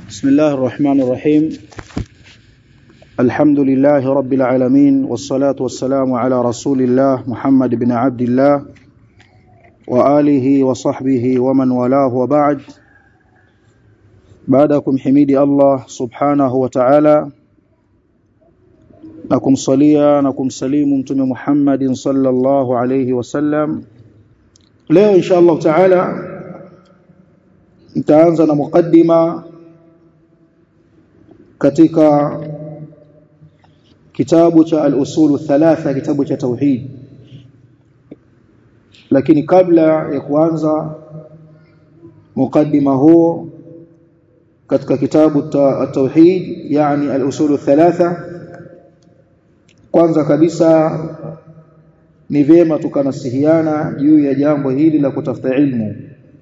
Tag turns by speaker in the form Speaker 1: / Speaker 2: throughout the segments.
Speaker 1: بسم الله الرحمن الرحيم الحمد لله رب العالمين والصلاة والسلام على رسول الله محمد بن عبد الله وآله وصحبه ومن والاه وبعد بعدكم حميد الله سبحانه وتعالى na kumsalia na kumsalimu mtume Muhammadin sallallahu alayhi wasallam leo insha Allah taala nitaanza na mukaddima katika kitabu cha al-usul thalatha kitabu cha tauhid lakini kabla ya kuanza mukaddima huo katika kitabu at-tauhid yani al-usul thalatha kwanza kabisa ni vyema tukanasihiana juu ya jambo hili la kutafuta ilmu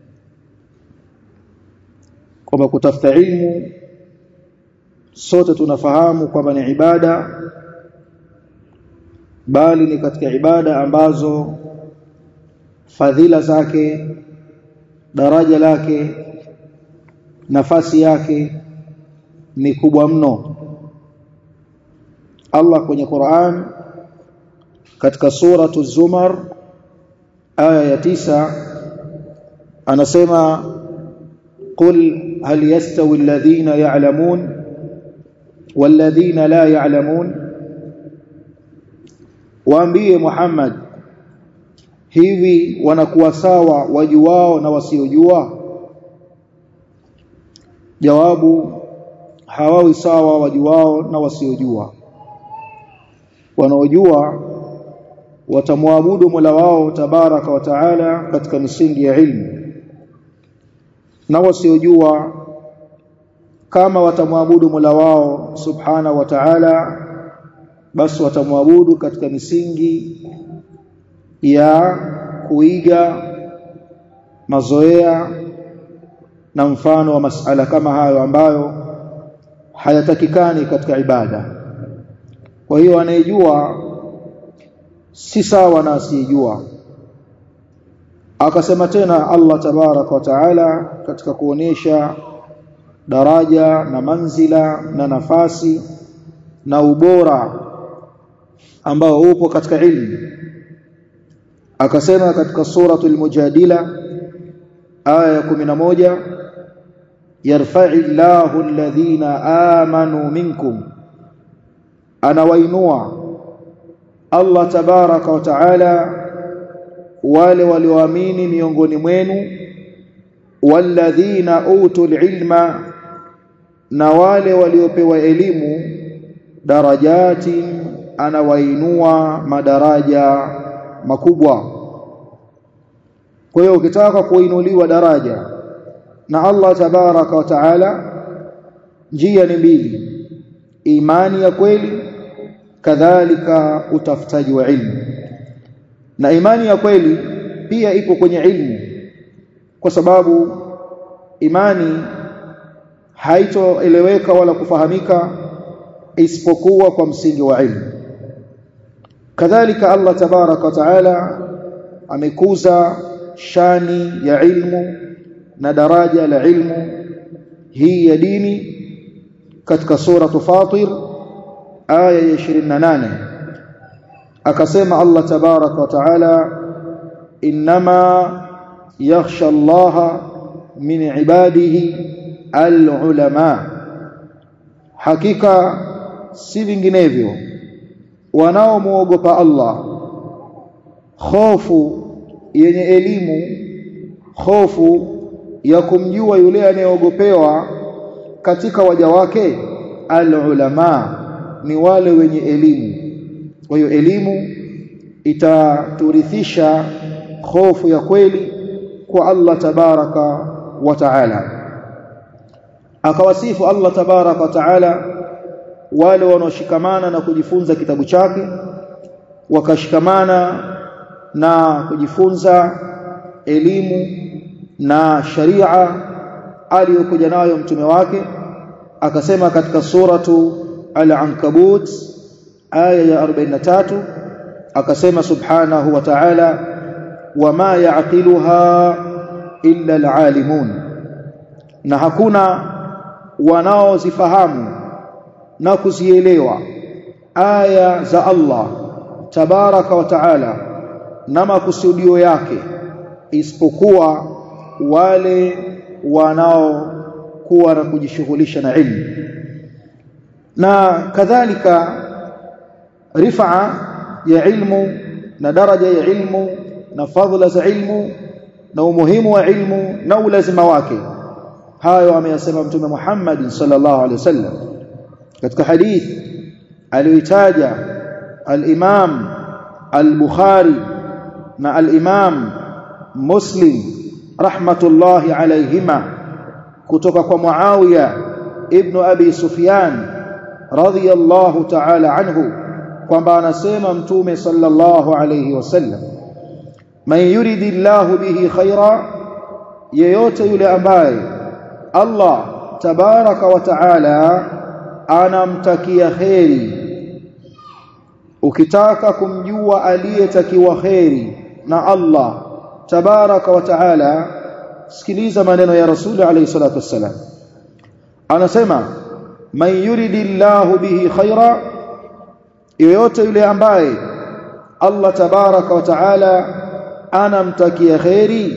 Speaker 1: kwamba kutafuta ilmu sote tunafahamu kwamba ni ibada bali ni katika ibada ambazo fadhila zake daraja lake nafasi yake ni kubwa mno Allah kwenye Qur'an katika suratu Zumar aya ya tisa anasema qul hal yastawi alladhina ya'lamun walladhina la ya'lamun waambie Muhammad hivi wanakuwa sawa wajuao na wasiojua jawabu hawawi sawa wajuao na wasiojua wanaojua watamwabudu Mola wao tabaraka wa taala katika misingi ya ilmu na wasiojua kama watamwabudu Mola wao subhana wa taala basi watamwabudu katika misingi ya kuiga mazoea na mfano wa masala kama hayo ambayo hayatakikani katika ibada kwa hiyo anayejua si sawa na asiyejua akasema tena Allah tabaraka wa taala katika kuonesha daraja na manzila na nafasi na ubora ambao upo katika ilmu akasema katika suratul mujadila aya ya 11 yarfa'i Allahu alladhina amanu minkum anawainua Allah tabaraka wa taala wale walioamini miongoni mwenu walladhina utul ilma na wale waliopewa elimu darajati anawainua madaraja makubwa kwa hiyo ukitaka kuinuliwa daraja na Allah tabaraka wa taala njia ni mbili imani ya kweli kadhalika utafutaji wa ilmu na imani ya kweli pia ipo kwenye ilmu kwa sababu imani haitoeleweka wala kufahamika isipokuwa kwa msingi wa ilmu kadhalika Allah tabaraka wa taala amekuza shani ya ilmu na daraja la ilmu hii ya dini katika sura Fatir aya ya 28 akasema Allah tabaraka wa taala inma yakhsha Allah min ibadihi alulama hakika si vinginevyo wanaomuogopa Allah hofu yenye elimu hofu ya kumjua yule anayeogopewa katika waja wake alulama ni wale wenye elimu kwa hiyo elimu itaturithisha hofu ya kweli kwa Allah tabaraka wa taala akawasifu Allah tabaraka wa taala wale wanaoshikamana na kujifunza kitabu chake wakashikamana na kujifunza elimu na sharia aliyokuja nayo mtume wake akasema katika suratu al-ankabut aya ya 43 akasema subhanahu wa ta'ala wama ya'qiluha illa alalimun na hakuna wanaozifahamu na kuzielewa aya za Allah tabaraka wa taala na makusudio yake isipokuwa wale wanaokuwa na kujishughulisha na ilmu na kadhalika rifaa ya ilmu na daraja ya ilmu na fadhila za ilmu na umuhimu wa ilmu na ulazima wake hayo ameyasema mtume Muhammad sallallahu alaihi wasallam katika hadith aliyoitaja al-Imam al-Bukhari na al-Imam Muslim rahmatullahi alayhima kutoka kwa Muawiya ibn Abi Sufyan radhiyallahu ta'ala anhu kwamba anasema mtume sallallahu alayhi wasallam man yuridillahu bihi khaira yeyote yule ambaye Allah tabaraka wa taala anamtakia kheri ukitaka kumjua aliyetakiwa kheri na Allah tabaraka wa taala sikiliza maneno ya rasuli alayhi salatu wassalam anasema man yuridillahu bihi khaira yoyote yule ambaye Allah tabaraka wa taala anamtakia kheri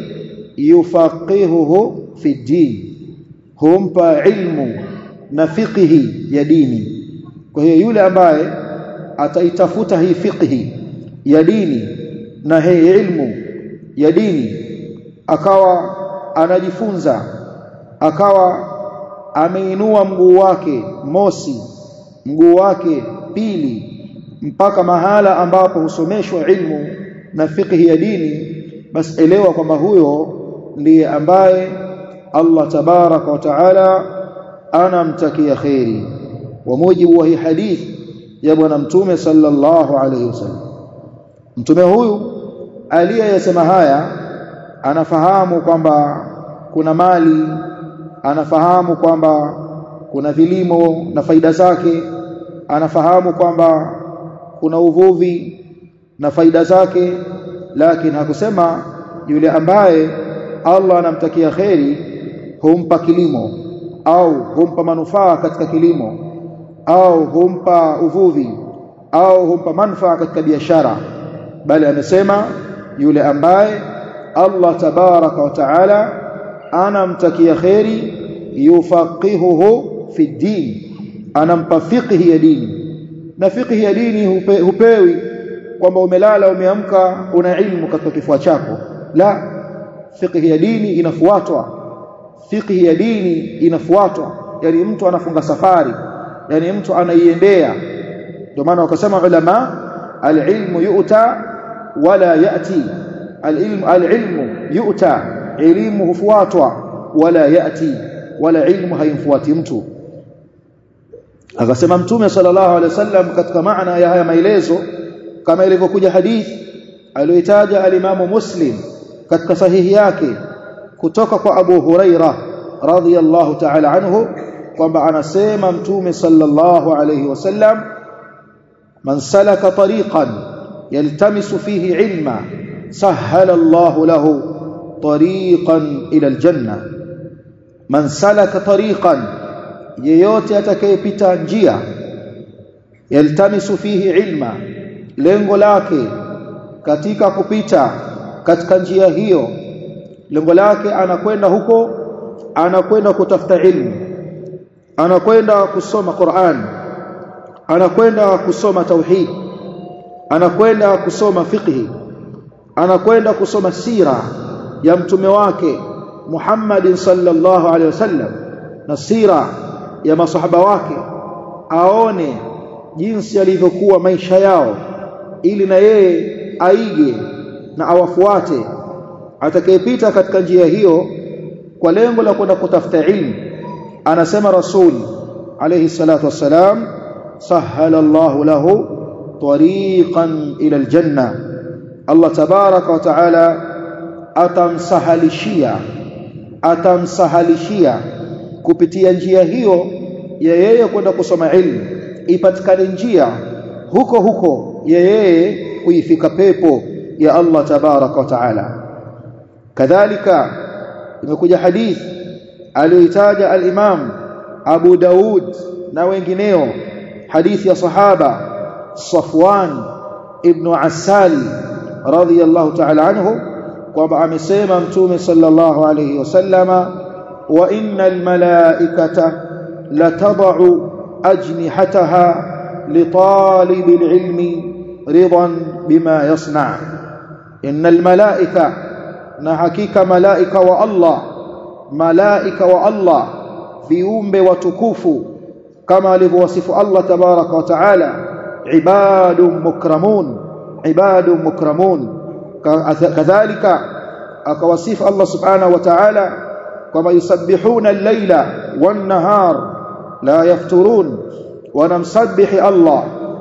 Speaker 1: yufaqihuhu fi din humpa ilmu na fiqhi ya dini kwa hiyo yule ambaye ataitafuta hii fiqhi ya dini na hii ilmu ya dini akawa anajifunza akawa ameinua mguu wake mosi mguu wake pili mpaka mahala ambapo husomeshwa ilmu na fiqhi ya dini basi elewa kwamba huyo ndiye ambaye Allah tabaraka wa taala anamtakia khairi wa mujibu wa hii hadith ya bwana mtume sallallahu alayhi wasallam mtume huyu aliyesema haya anafahamu kwamba kuna mali anafahamu kwamba kuna vilimo na faida zake anafahamu kwamba kuna uvuvi na faida zake lakini hakusema yule ambaye Allah anamtakia kheri humpa kilimo au humpa manufaa katika kilimo au humpa uvuvi au humpa manufaa katika biashara bali amesema yule ambaye Allah tabaraka wa taala anamtakia kheri yufaqihuhu fi din anampa fiqhi ya dini na fiqhi ya dini hupe, hupewi kwamba umelala umeamka una ilmu katika kifua chako la fiqhi ya dini inafuatwa fiqhi ya dini inafuatwa yani mtu anafunga safari yani mtu anaiendea ndio maana wakasema ulama alilmu yu'ta wala yati alilmu alilmu yu'ta elimu hufuatwa wala yati wala ilmu haimfuati mtu akasema mtume sallallahu alaihi wasallam katika maana ya haya maelezo kama ilivyokuja hadithi aliyoitaja alimamu muslim katika sahihi yake kutoka kwa Abu Huraira radhiyallahu ta'ala anhu kwamba anasema mtume sallallahu alayhi wasallam man salaka tariqan yaltamisu fihi ilma sahhala Allah lahu tariqan ila aljanna man salaka tariqan yeyote atakayepita njia yaltamisu fihi ilma lengo lake katika kupita katika njia hiyo lengo lake anakwenda huko anakwenda kutafuta ilmu anakwenda kusoma Qur'an anakwenda kusoma tauhid anakwenda kusoma fiqhi anakwenda kusoma sira ya mtume wake Muhammad sallallahu alaihi wasallam na sira ya masahaba wake aone jinsi alivyokuwa maisha yao ili na yeye aige na awafuate atakayepita katika njia hiyo kwa lengo la kwenda kutafuta ilmu anasema rasul alayhi salatu wassalam sahala Allah lahu tariqan ila aljanna Allah tabaraka wa taala atamsahalishia atamsahalishia kupitia njia hiyo ya yeye kwenda kusoma ilmu ipatikane njia huko huko ya yeye kuifika pepo ya Allah tabaraka wa taala kadhalika imekuja hadith aliyoitaja al-Imam Abu Daud na wengineo hadithi ya sahaba Safwan ibn Asali radhiyallahu ta'ala anhu kwamba amesema mtume sallallahu alayhi wasallama wa innal malaikata latad'u ajnihataha litalibil ilmi ridan bima yasna innal malaika na hakika malaika wa Allah malaika wa Allah viumbe watukufu kama alivyowasifu Allah tabaraka wa taala ibadun mukramun ibadun mukramun kadhalika akawasifu Allah subhanahu wa ta'ala kama yusabbihuna al-laila wan-nahar la yafturun wanamsabihi Allah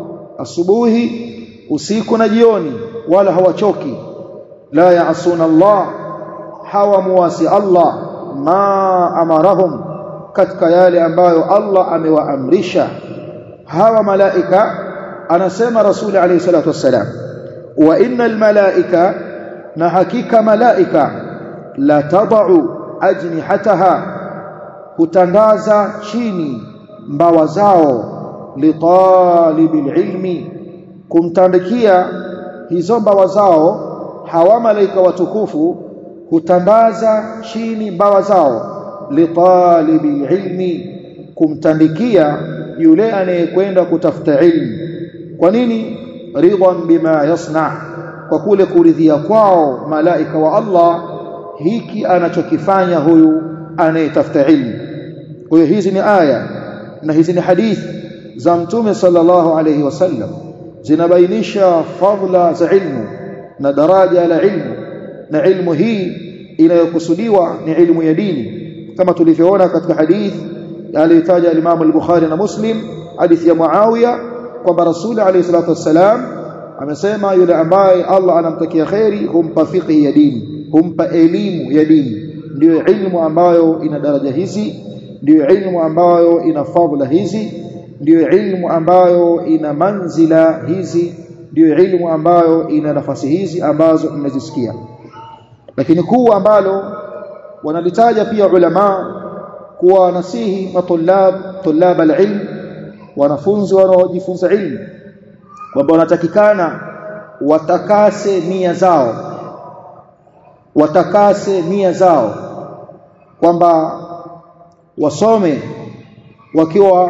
Speaker 1: asubuhi usiku na jioni wala hawachoki la yaasuna Allah hawamuasi Allah ma amarahum katika yale ambayo Allah amewaamrisha hawa malaika anasema rasuli alayhi salatu wassalam wa innal malaika na hakika malaika la tadau ajnihataha hutandaza chini mbawa zao litalibil ilmi kumtandikia hizo mbawa zao hawa malaika watukufu hutandaza chini mbawa zao litalibil ilmi kumtandikia yule anayekwenda kutafuta ilmu kwa nini ridwan bima yasna kwa kule kuridhia kwao malaika wa Allah hiki anachokifanya huyu anayetafuta ilmu kwa hiyo hizi ni aya na hizi ni hadithi za mtume sallallahu alayhi wasallam zinabainisha fadla za ilmu na daraja la ilmu na ilmu hii inayokusudiwa ni ilmu ya dini kama tulivyoona katika hadithi aliyotaja Imam al-Bukhari na Muslim hadithi ya Muawiya kwamba Rasuli alayhi salatu wassalam amesema yule ambaye Allah anamtakia khairi humpa fiqhi ya dini humpa elimu ya dini ndiyo ilmu ambayo ina daraja hizi ndiyo ilmu ambayo ina fadhila hizi ndiyo ilmu ambayo ina manzila hizi ndiyo ilmu ambayo ina nafasi hizi ambazo mmezisikia lakini kuu ambalo wanalitaja pia ulama kuwa nasihi matulab tulab alilm wanafunzi wanaojifunza ilmu kwamba wanatakikana watakase nia zao watakase nia zao kwamba wasome wakiwa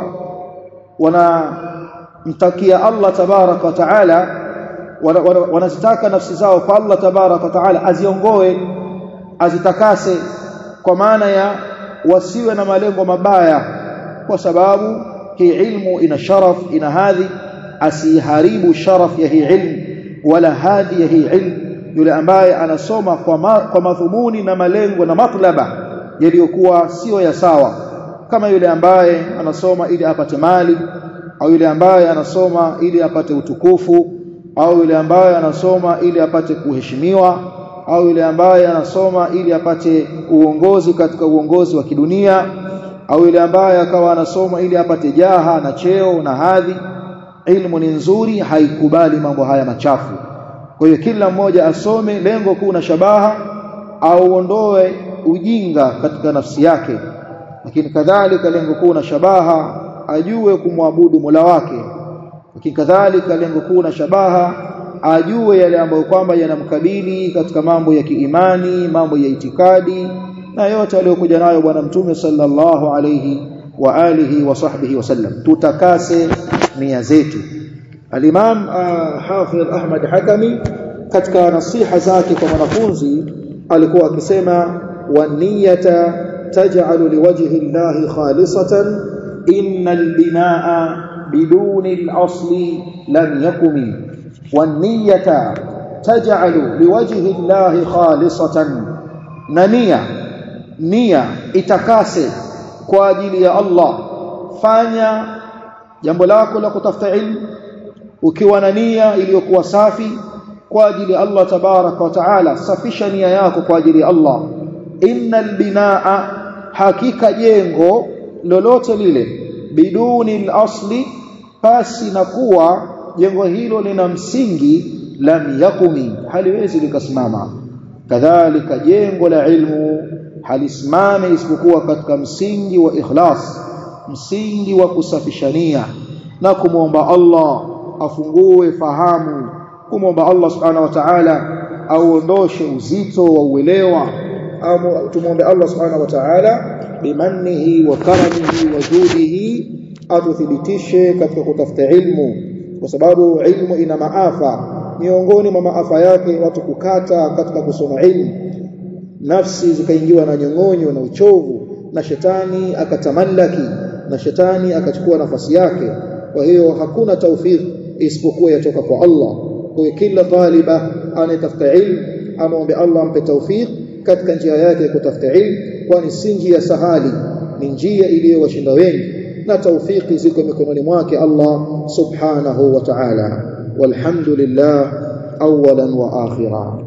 Speaker 1: wanamtakia Allah tabaraka wa taala wanazitaka nafsi zao kwa Allah tabaraka wa taala aziongoe azitakase kwa maana ya wasiwe na malengo mabaya kwa sababu hii ilmu ina sharaf ina hadhi asiharibu sharaf ya hii ilmu wala hadhi ya hii ilmu yule ambaye anasoma kwa, ma, kwa madhumuni na malengo na matlaba yaliyokuwa sio ya sawa kama yule ambaye anasoma ili apate mali au yule ambaye anasoma ili apate utukufu au yule ambaye anasoma ili apate kuheshimiwa au yule ambaye anasoma ili apate uongozi katika uongozi wa kidunia au yule ambaye akawa anasoma ili apate jaha na cheo na hadhi ilmu ni nzuri haikubali mambo haya machafu kwa hiyo kila mmoja asome lengo kuu na shabaha auondoe ujinga katika nafsi yake lakini kadhalika lengo kuu na shabaha ajue kumwabudu Mola wake lakini kadhalika lengo kuu na shabaha ajue yale ambayo kwamba yanamkabili katika mambo ya kiimani mambo ya itikadi na yote aliyokuja nayo bwana mtume sallallahu alayhi wa alihi wa sahbihi wasallam tutakase nia zetu al-Imam uh, Hafidh Ahmad Hakami katika nasiha zake kwa wanafunzi alikuwa akisema wa niyata taj'alu liwajhi llahi khalisatan innal binaa biduni al-asli lam yakumi wan niyata taj'alu liwajhi llahi khalisatan na nia nia itakase kwa ajili ya Allah fanya jambo lako la kutafuta ilmu ukiwa na nia iliyokuwa safi kwa ajili ya Allah tabaraka wa taala safisha nia yako kwa ajili ya Allah innal binaa hakika jengo lolote lile biduni al-asli pasi na kuwa jengo hilo lina msingi lam yakumi haliwezi likasimama kadhalika jengo la ilmu halisimame isipokuwa katika msingi wa ikhlas msingi wa kusafishania na kumwomba Allah afungue fahamu kumwomba Allah subhanahu wa ta'ala auondoshe uzito wa uelewa au tumwombe Allah subhanahu wa ta'ala bimannihi wa karamihi wa judihi atuthibitishe katika kutafuta ilmu kwa sababu ilmu ina maafa miongoni mwa maafa yake watu kukata katika kusoma ilmu nafsi zikaingiwa na nyong'onyo na uchovu na shetani akatamallaki na shetani akachukua nafasi yake kwa hiyo hakuna tawfik isipokuwa yatoka kwa Allah kwa kila taliba anayetafuta ilmu amwombe Allah ampe tawfik katika njia yake ya kutafuta ilmu kwani si njia sahali ni njia iliyowashinda wengi na tawfiki ziko mikononi mwake Allah subhanahu wa ta'ala walhamdulillah awalan wa akhira